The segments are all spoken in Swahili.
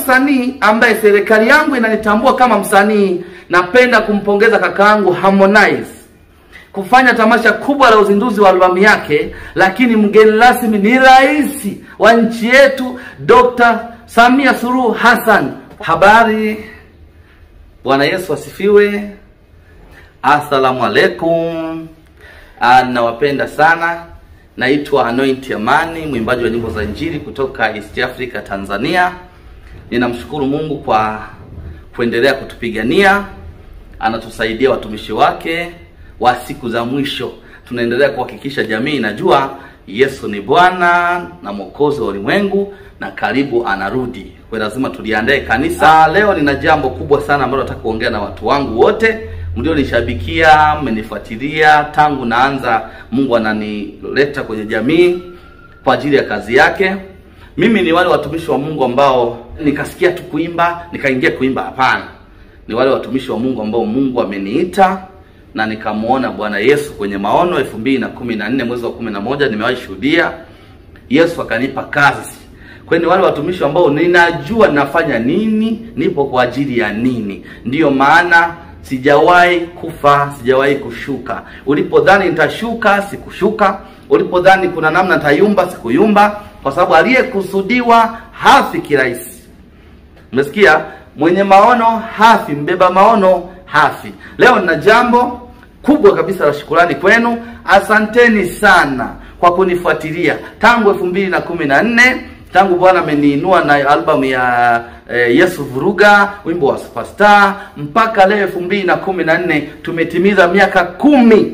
msanii ambaye serikali yangu inanitambua kama msanii, napenda kumpongeza kakaangu Harmonize kufanya tamasha kubwa la uzinduzi wa albamu yake, lakini mgeni rasmi ni rais wa nchi yetu Dr. Samia Suluhu Hassan. Habari, Bwana Yesu asifiwe. Assalamu alaikum. Ah, Nawapenda sana. Naitwa Anoint Amani, mwimbaji wa nyimbo za Injili kutoka East Africa, Tanzania. Ninamshukuru Mungu kwa kuendelea kutupigania, anatusaidia watumishi wake wa siku za mwisho. Tunaendelea kuhakikisha jamii inajua Yesu ni Bwana na Mwokozi wa ulimwengu na karibu anarudi. Kwa hiyo lazima tuliandae kanisa. Ah, Leo nina jambo kubwa sana ambalo nataka kuongea na watu wangu wote mlionishabikia, mmenifuatilia tangu naanza. Mungu ananileta kwenye jamii kwa ajili ya kazi yake. Mimi ni wale watumishi wa Mungu ambao nikasikia tu kuimba nikaingia kuimba? Hapana, ni wale watumishi wa Mungu ambao Mungu ameniita na nikamwona Bwana Yesu kwenye maono elfu mbili na kumi na nne mwezi wa kumi na moja nimewahi shuhudia Yesu akanipa kazi. Kwa hiyo ni wale watumishi ambao ninajua nafanya nini, nipo kwa ajili ya nini. Ndiyo maana sijawahi kufa, sijawahi kushuka. Ulipodhani nitashuka, sikushuka. Ulipodhani kuna namna nitayumba, sikuyumba, kwa sababu aliyekusudiwa hafi kirahisi. Umesikia? Mwenye maono hafi, mbeba maono hafi. Leo nina jambo kubwa kabisa la shukurani kwenu. Asanteni sana kwa kunifuatilia tangu elfu mbili na kumi na nne tangu Bwana ameniinua na albamu ya eh, Yesu Vuruga, wimbo wa Superstar mpaka leo elfu mbili na kumi na nne tumetimiza miaka kumi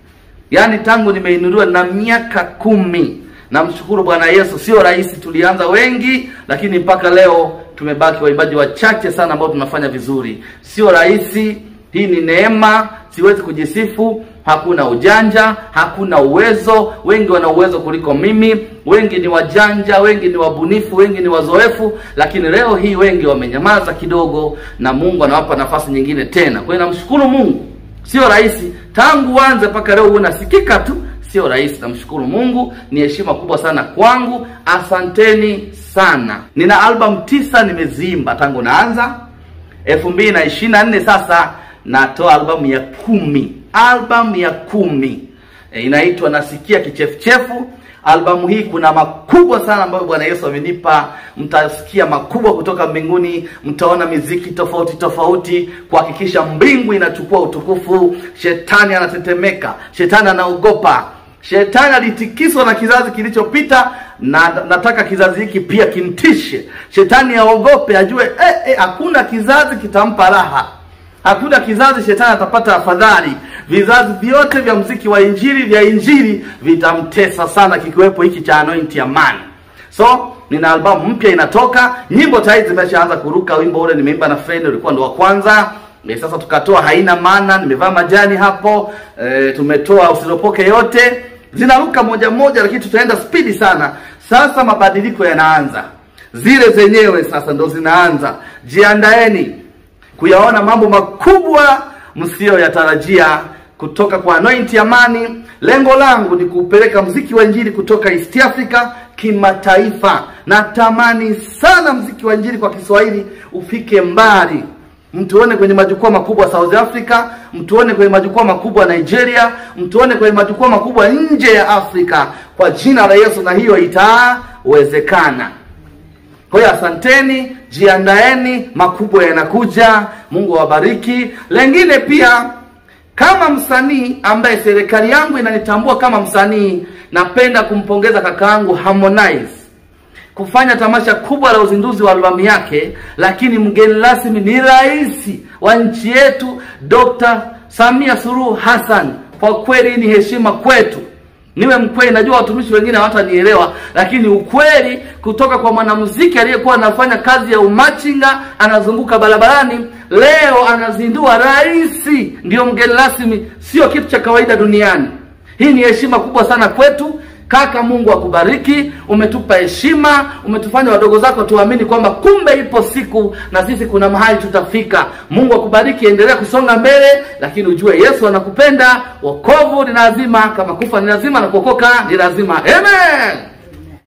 yaani tangu nimeinuliwa na miaka kumi. Namshukuru Bwana Yesu. Sio rahisi, tulianza wengi, lakini mpaka leo tumebaki waimbaji wachache sana ambao tunafanya vizuri. Sio rahisi, hii ni neema, siwezi kujisifu. Hakuna ujanja, hakuna uwezo. Wengi wana uwezo kuliko mimi, wengi ni wajanja, wengi ni wabunifu, wengi ni wazoefu, lakini leo hii wengi wamenyamaza kidogo, na Mungu anawapa nafasi nyingine tena. Kwa hiyo namshukuru Mungu. Sio rahisi tangu uanze mpaka leo unasikika tu, sio rahisi. Namshukuru Mungu, ni heshima kubwa sana kwangu. Asanteni sana. Nina albamu tisa nimeziimba tangu naanza elfu mbili na ishirini na nne. Sasa natoa albamu ya kumi, albamu ya kumi e, inaitwa nasikia kichefuchefu. Albamu hii kuna makubwa sana ambayo Bwana Yesu amenipa. Mtasikia makubwa kutoka mbinguni, mtaona miziki tofauti tofauti, kuhakikisha mbingu inachukua utukufu. Shetani anatetemeka, shetani anaogopa, shetani alitikiswa na kizazi kilichopita, na nataka kizazi hiki pia kimtishe. Shetani aogope, ajue eh, eh, hakuna kizazi kitampa raha hakuna kizazi shetani atapata afadhali. Vizazi vyote vya mziki wa injili vya injili vitamtesa sana, kikiwepo hiki cha Anoint Amani. So nina albamu mpya inatoka, nyimbo tayari zimeshaanza kuruka. Wimbo ule nimeimba na friend ulikuwa ndo wa kwanza. E, sasa tukatoa haina maana, nimevaa majani hapo. E, tumetoa usiropoke yote, zinaruka moja moja, lakini tutaenda spidi sana. Sasa mabadiliko yanaanza, zile zenyewe sasa ndo zinaanza. Jiandaeni kuyaona mambo makubwa msiyoyatarajia kutoka kwa Anoint Amani. Lengo langu ni kupeleka mziki wa injili kutoka East Africa kimataifa. Natamani sana mziki wa injili kwa Kiswahili ufike mbali, mtuone kwenye majukwaa makubwa South Africa, mtuone kwenye majukwaa makubwa Nigeria, mtuone kwenye majukwaa makubwa nje ya Afrika kwa jina la Yesu, na hiyo itawezekana. Kwa hiyo asanteni, jiandaeni, makubwa yanakuja. Mungu awabariki. Lengine pia, kama msanii ambaye serikali yangu inanitambua kama msanii, napenda kumpongeza kakaangu Harmonize kufanya tamasha kubwa la uzinduzi wa albamu yake, lakini mgeni rasmi ni rais wa nchi yetu Dr. Samia Suluhu Hassan. Kwa kweli ni heshima kwetu niwe mkweli. Najua watumishi wengine hawatanielewa, lakini ukweli kutoka kwa mwanamuziki aliyekuwa anafanya kazi ya umachinga, anazunguka barabarani, leo anazindua rais, ndiyo mgeni rasmi, sio kitu cha kawaida duniani. Hii ni heshima kubwa sana kwetu. Kaka, Mungu akubariki. Umetupa heshima, umetufanya wadogo zako tuamini kwamba kumbe ipo siku na sisi kuna mahali tutafika. Mungu akubariki, endelea kusonga mbele, lakini ujue Yesu anakupenda. Wokovu ni lazima, kama kufa ni lazima na kuokoka ni lazima. Amen.